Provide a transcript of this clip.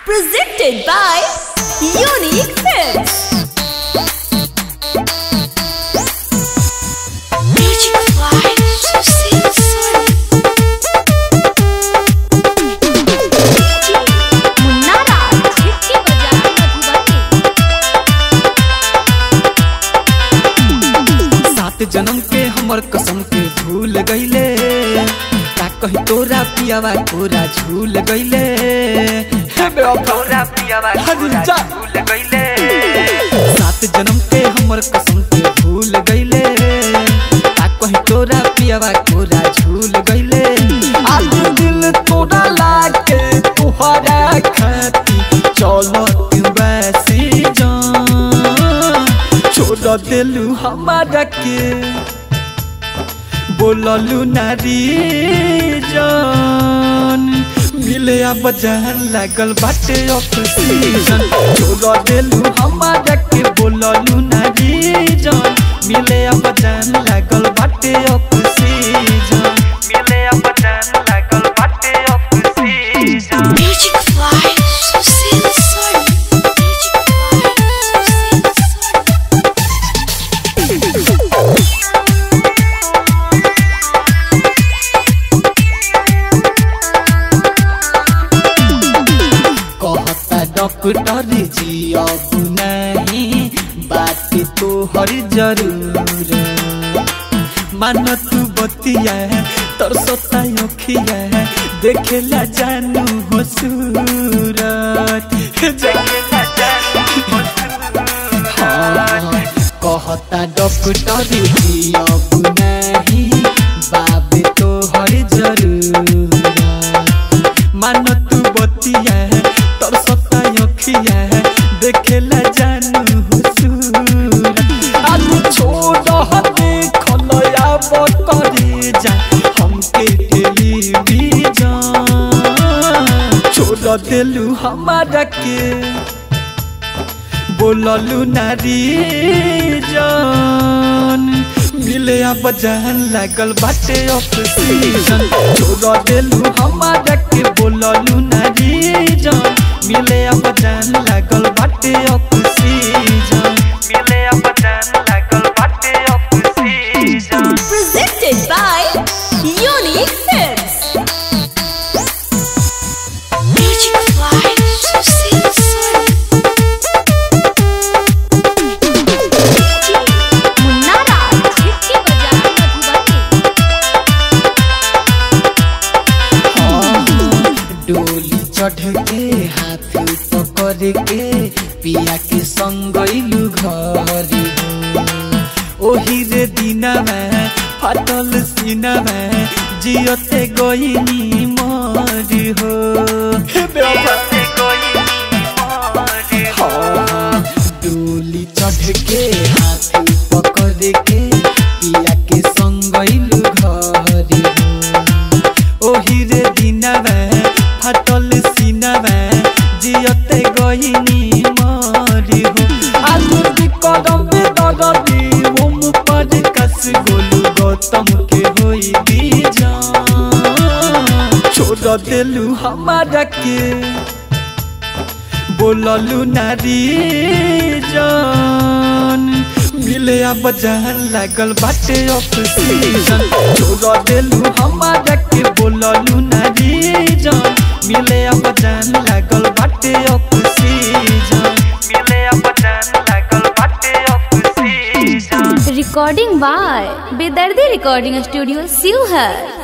Presented by Unique Films. Magic Fly, Susil Sun. Munna Raj इसके बजाय मधुबनी सात जन्म के हमर कसम के भूल गईले का कही तोरा पियावा तोरा झूल गईले हे बेवफा पियावा तोरा झूल गईले सात जन्म के हमर कसम के भूल गईले का कही तोरा पियावा तोरा झूल गईले आज दिल तोरा लागे तोहरा खाती चलो तू वैसी जान छोड़ दिलू हमारा के बोललू नारी जान मिले अब जान लागल बाटे ऑक्सीजन छोड़ दिलू हमारा के बोललू नारी जान मिले अब जान लागल बाटे ऑक्सीजन मिले अब जान लागल बाटे oxygen Magic Fly, Susil Sun. Magic Fly, Susil Sun. कहता डॉक्टर जी अब नहीं बात तो हर जरूर मान तू बतिया तोर सोता अखिया देखेला जानू हो सूरत देखेला जानू हो सूरत। हाँ, कहता डॉक्टर जी अब नहीं बाबे तो हर जरूर मान तू बतिया तोर सत्ता अखिया देखेला जानू हुसूर आज छोड़ हते खलया बकरे जा हमके टेलीविजन छोड़ देलू हमारा के बोललू नारी जान मिले अब जान लागल बाटे ऑक्सीजन छोड़ देलू हमारा के बोललू नारी जान मिले अब जान लागल बाटे ऑक्सीजन मिले अब जान लागल बाटे oxygen Presented by Unique Films. Magic Fly, Susil Sun. Munna Raj इसके बजाय मधुबनी डोली चढ़ के हाथ पकड़ के पिया के संग गइलू घर ओही रे दिना में फाटल सीना में जियते गइनी मरी हो जियते गइनी मरी हो डोली चढ़ के हाथ पकड़ के पिया के संग गइलू घर हो ओही रे दिनवे फाटल सिनवे जियते गइनी मरी हो आलू की कदम पे दरदी ओम पर कस गोलू गौतम के होई बीजान छोड़ देलू हमारा के बोललू नारी जान मिले अब जान लागल बाटे ऑक्सीजन छोड़ देलू हमारा के बोललू नारी जान मिले अब जान लागल बाटे ऑक्सीजन मिले अब जान लागल बाटे oxygen Recording by Bedardi Recording Studio, Sivhar.